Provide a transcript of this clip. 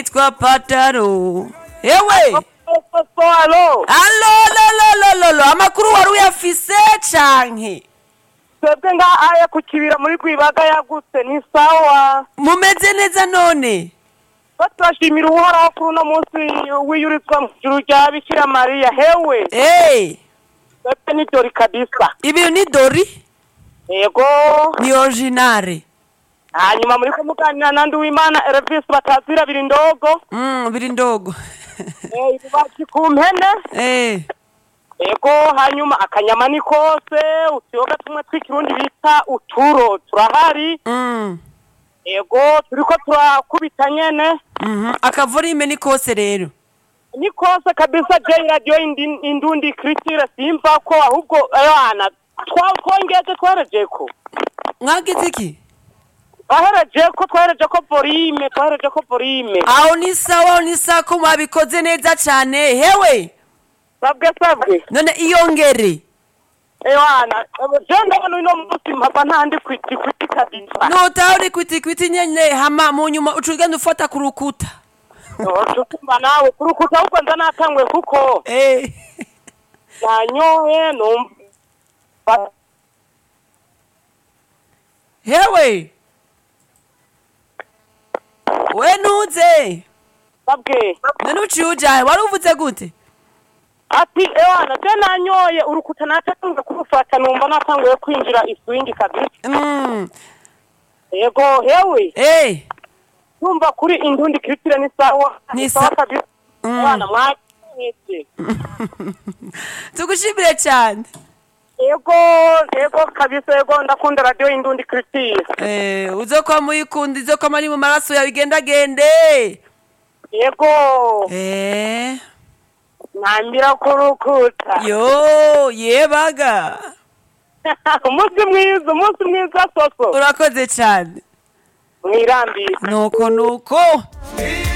yitwa pataro ewe so alo alolololololo amakuru wari uyafise canke twebwe nga aya ku kibira muri rwibaga yagutse ni sawa mumeze neza none ko turashimira uhoraho kuri uno munsi wiyurizwa mu ijuru rya bikira mariya hewe Eh, twebwe n'ibyori kabisa ibintu ni dori yego ni originare hanyuma muri kumuganira nandi w'imana elvis batazira biri ndogo Mm, biri ndogo Eh, ibibaki ku mpene Eh, yego hanyuma akanyama ni kose utuyoga tumwe tw'ikirundi bita uturo turahari mm, yego turiko turakubita nyene mhm. akavorime ni kose rero ni kose kabisa je radio indi- indundi kritire simva ko ahubwo ayana twongeze twareje ko mwagize iki twahereje ko twahereje ko volume twahereje ko volume aho ni sawa aho ni sawa ko mwabikoze neza cane hewe sabwe sabwe none iyongere ewana je ndabona uno munsi mpava ntandi kwiti kwiti kabisa notaho uri kwitikwiti nyene hama mu nyuma uca ugenda ufata ku rukuta tukumva nawe kurukuta ahubwo nza natangwe kuko Eh, nanyoye numva hewe we ntuze sabwe none uciye ujahe wari uvuze gute ati ewana je nanyoye urukuta natanguye kurufata numva natanguye kwinjira iswingi kabisa Mm, yego hewe eh, numva kuri indundi kiritire ni sawa Ni sawa sa- kabisa Mm. abana mwaketse tugushimire cyane yego yego kabisa yego ndakunda radio indundi kiritire Eh, uzokwama uyikunda izokwama ari mu maraso yawe igendagende yego Eh, ntambira kurukuta yo yebaga umunsi mwiza umunsi mwiza soso urakoze cyane mwirambire nuko nuko